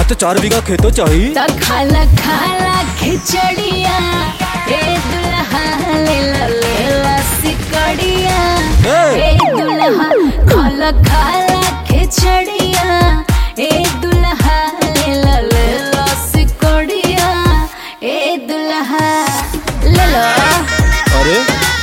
तो चार बीघा खेतो चाहिए तो खाला खाला खिचड़िया ए दुल्हा ले ला ले ला सिकड़िया ए! ए दुल्हा खाला खाला खिचड़िया ए दुल्हा ले ला ले ला सिकड़िया ए दुल्हा ले लो अरे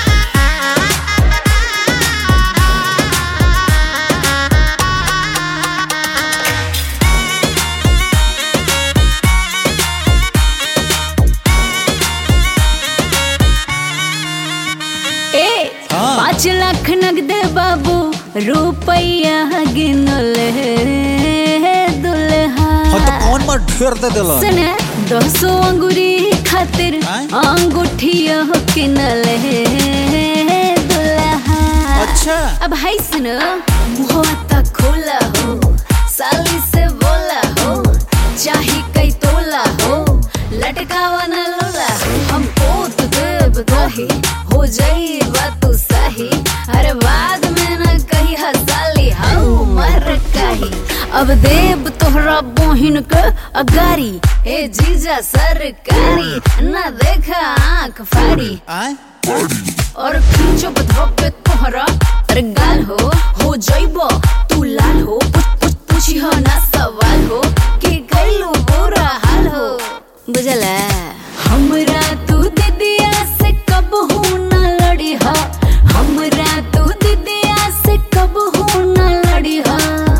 ए हाँ। पाँच लाख नगद बाबू रुपया गिनले दुल्हा हाँ तो कौन मार ढेर दे दिला सुने दो सौ अंगूरी खातिर आय? अंगूठिया किनले दुल्हा अच्छा अब हाय सुनो मुहवा तक खोला हो साली से बोला हो चाही कई तोला हो लटकावा न लोला हो हम पोत देव दही हो जाई बात सही अरे बाद में न कही हसाली हाउ मर कही अब देव तोहरा बोहिन के अगारी ए जीजा सरकारी न देखा आंख फाड़ी आए और खींचो बधो पे तोहरा अरे गाल हो हो जाइबो तू लाल हो पूछ पूछ पूछी हो ना सवाल हो कि गइलो बुरा हाल हो बुझला हमरा तू दीदिया से कब हूँ ना लड़ी हा हमरा तू दीदिया से कब हूँ ना लड़ी हा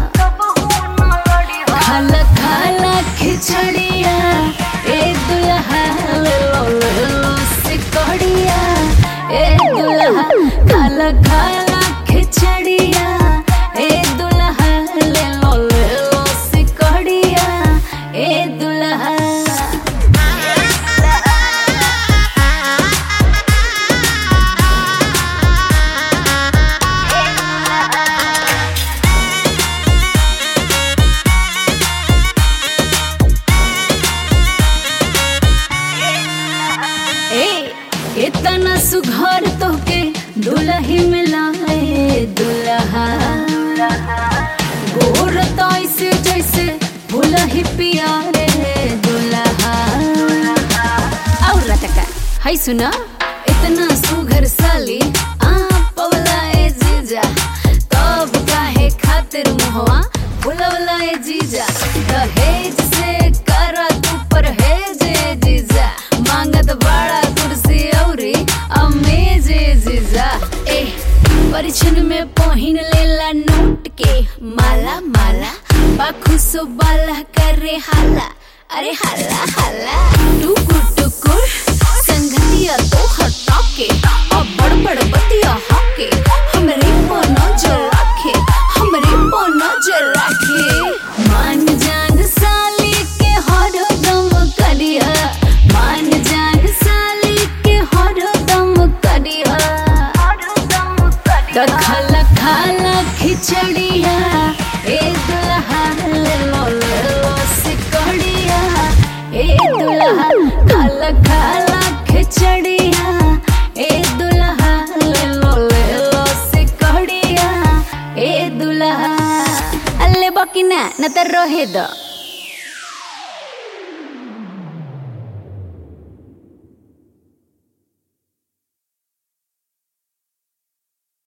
खाला खाला खिचड़िया ए दुल्हा ले लो ले लो सिकड़िया ए दुल्हा खाला खाला खिचड़िया ए दुल्हा ले लो ले लो सिकड़िया ए दुल्हा ए इतना सुघर तोके दुलही मिलाए दुल्हा गोर तो ऐसे जैसे भूलही पिया रे दुल्हा और रटका हाय सुना इतना सुघर साली आ पवला ए जीजा तब काहे खातिर मुहवा फुलवला ए जीजा दहेज से करा तू परहेज ए जीजा मांगत बड़ा कुर्सी औरी अमेज ए जीजा ए परिछन में पहिन लेला नोट के माला माला बाखुसो बाला करे हाला अरे हाला हाला टुकुर टुकुर संगतिया तो हटा के अब बड़ बड़ बतिया हाके हमरे पर नजर रखे हमरे पर नजर रखे मान जान साली के हर दम करिया मान जान साली के हर दम करिया तो खाला खाला खिचड़िया ए दुल्हा ले लो ले लो सिकड़िया ए दुल्हा खाला खाला खिचड़िया ए दुल्हा ले लो ले लो सिकड़िया ए दुल्हा अल्ले बकिना न त रहे द